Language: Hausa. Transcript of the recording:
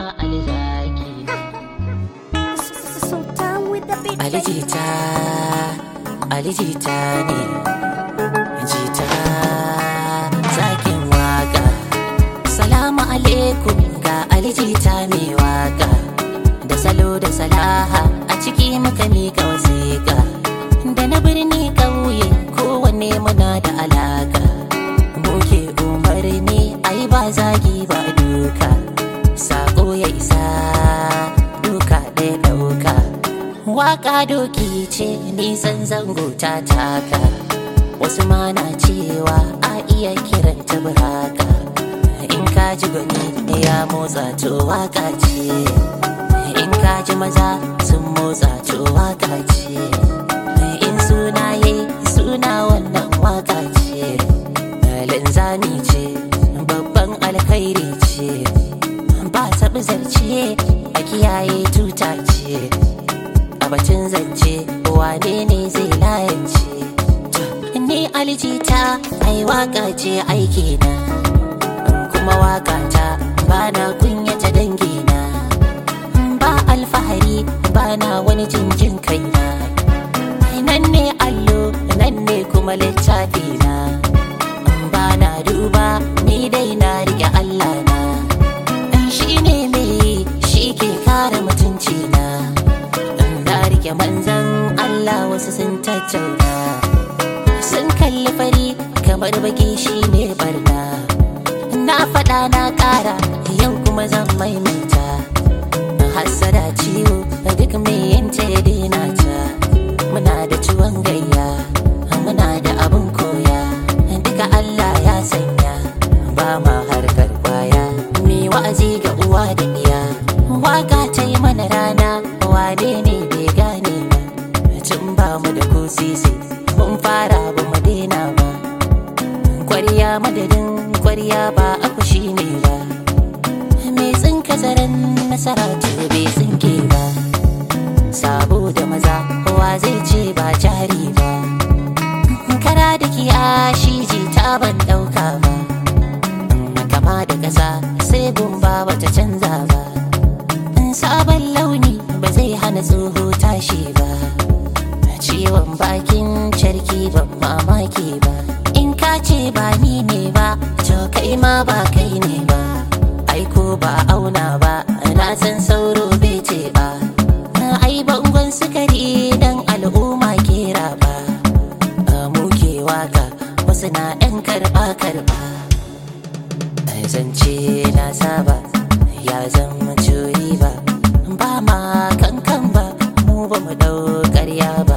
alzaki Sultan with the beat. alijita alijita ne jita zakin waka salamu alaikum ga alijita mai waka da salo da salaha a ciki muka mika wasiƙa da na birni ƙauye kowanne muna da alaka muke umarni ai ba zagi ba duka sako ya isa duka ɗaya ɗauka waka doki ce nisan zango ta taka wasu ma na cewa a iya kiranta buraka in ka ji gwani ya motsa to waka ce in ka ji maza sun motsa to waka ce in suna yayi suna wannan waka ce linzami ce babban alkhairi ce ba taɓi zarce a kiyaye tuta ce a batun zance wane ne zai layance ni aljita ai waka ce aiki na kuma waka ta ba na kunyata dangina ba alfahari ba na wani jinjin kaina nan ne allo nan ne kuma littafi na ba na duba ni dai na rike Allah na shi ne mai shi ke kare mutunci na na rike manzan Allah wasu sun tattauna sun kalli fari kamar baki shi ne barna na faɗa na ƙara yau kuma zan maimaita hassada ciwo duk mai yanta ya daina ta muna da ciwon gayya muna da abin koya duka Allah ya sanya ba ma harkar kwaya mai wa'azi ga uwa da iya waka ta yi mana rana wane ne bai gane ba tun ba mu da ko sisi mun fara ba mu daina ba kwarya madadin kwarya ba aku shi ne ba mai tsinka zaren nasara to bai tsinke ba sabo da maza kowa zai ce ba jari ba kara da kiyashi ji ta ban dauka ba kama da ƙasa sai gumba bata canza ba sabon launi ba zai hana tsoho tashi ba ciwon bakin carki ban mamaki ba in ka ce ba ni ne ba to kai ma ba kai ne ba aiko ba auna ba na san sauro bai ce ba ai bangon sukari dan al'umma kera ba muke waka wasu na ɗan karɓa karɓa zance na saba ya zama curi ba ba ma kankan ba mu ba mu ɗau ƙarya ba